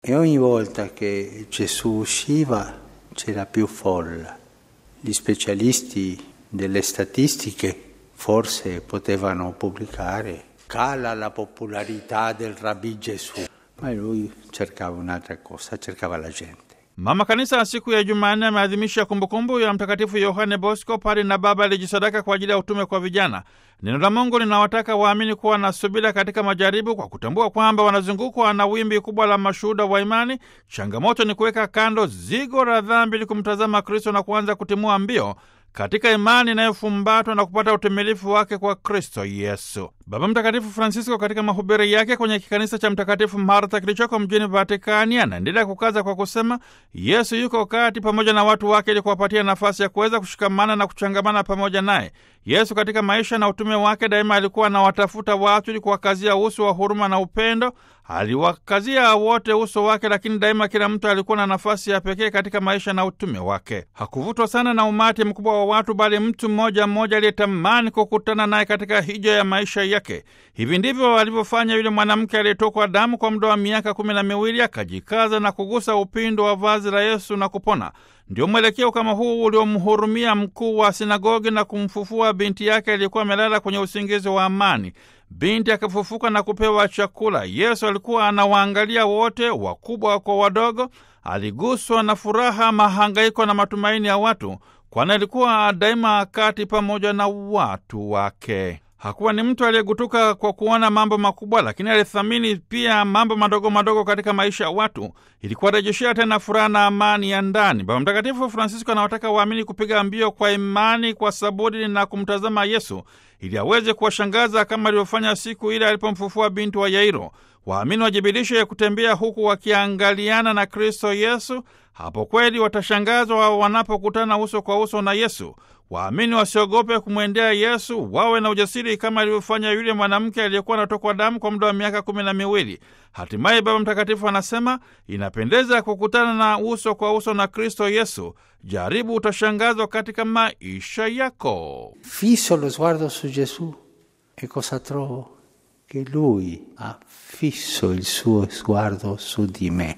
E ogni volta che Gesù usciva c'era più folla. Gli specialisti delle statistiche forse potevano pubblicare cala la popolarità del Rabbi Gesù, ma lui cercava un'altra cosa, cercava la gente. Mama Kanisa siku ya Jumanne ameadhimisha kumbukumbu ya Mtakatifu Yohane Bosco, pari na baba alijisadaka kwa ajili ya utume kwa vijana. Neno la Mungu linawataka waamini kuwa na subira katika majaribu, kwa kutambua kwamba wanazungukwa na wimbi kubwa la mashuhuda wa imani. Changamoto ni kuweka kando zigo la dhambi ili kumtazama Kristo na kuanza kutimua mbio katika imani inayofumbatwa na kupata utimilifu wake kwa Kristo Yesu. Baba Mtakatifu Francisco katika mahubiri yake kwenye kikanisa cha Mtakatifu Martha kilichoko mjini Vatikani anaendelea kukaza kwa kusema Yesu yuko kati pamoja na watu wake ili kuwapatia nafasi ya kuweza kushikamana na kuchangamana pamoja naye. Yesu katika maisha na utume wake daima alikuwa anawatafuta watu ili kuwakazia uso wa huruma na upendo. Aliwakazia wote uso wake, lakini daima kila mtu alikuwa na nafasi ya pekee katika maisha na utume wake. Hakuvutwa sana na umati mkubwa wa watu, bali mtu mmoja mmoja aliyetamani kukutana naye katika hija ya maisha yake. Hivi ndivyo alivyofanya yule mwanamke aliyetokwa damu kwa muda wa miaka kumi na miwili, akajikaza na kugusa upindo wa vazi la Yesu na kupona. Ndio mwelekeo kama huu uliomhurumia mkuu wa sinagogi na kumfufua binti yake aliyekuwa amelala kwenye usingizi wa amani. Binti akafufuka na kupewa chakula. Yesu alikuwa anawaangalia wote, wakubwa kwa wadogo. Aliguswa na furaha, mahangaiko na matumaini ya watu, kwani alikuwa daima kati pamoja na watu wake. Hakuwa ni mtu aliyegutuka kwa kuona mambo makubwa, lakini alithamini pia mambo madogo madogo katika maisha ya watu ili kuwarejeshea tena furaha na amani ya ndani. Baba Mtakatifu Francisco anawataka waamini kupiga mbio kwa imani, kwa saburi na kumtazama Yesu ili aweze kuwashangaza kama alivyofanya siku ile alipomfufua binti wa Yairo. Waamini wajibirishe kutembea huku wakiangaliana na Kristo Yesu. Hapo kweli watashangazwa wanapokutana uso kwa uso na Yesu. Waamini wasiogope kumwendea Yesu, wawe na ujasiri kama alivyofanya yule mwanamke aliyekuwa anatokwa damu kwa muda wa miaka kumi na miwili. Hatimaye Baba Mtakatifu anasema inapendeza kukutana na uso kwa uso na Kristo Yesu. Jaribu, utashangazwa katika maisha yako. Fisso lo sguardo su Gesù e cosa trovo? Che lui ha fisso il suo sguardo su di me.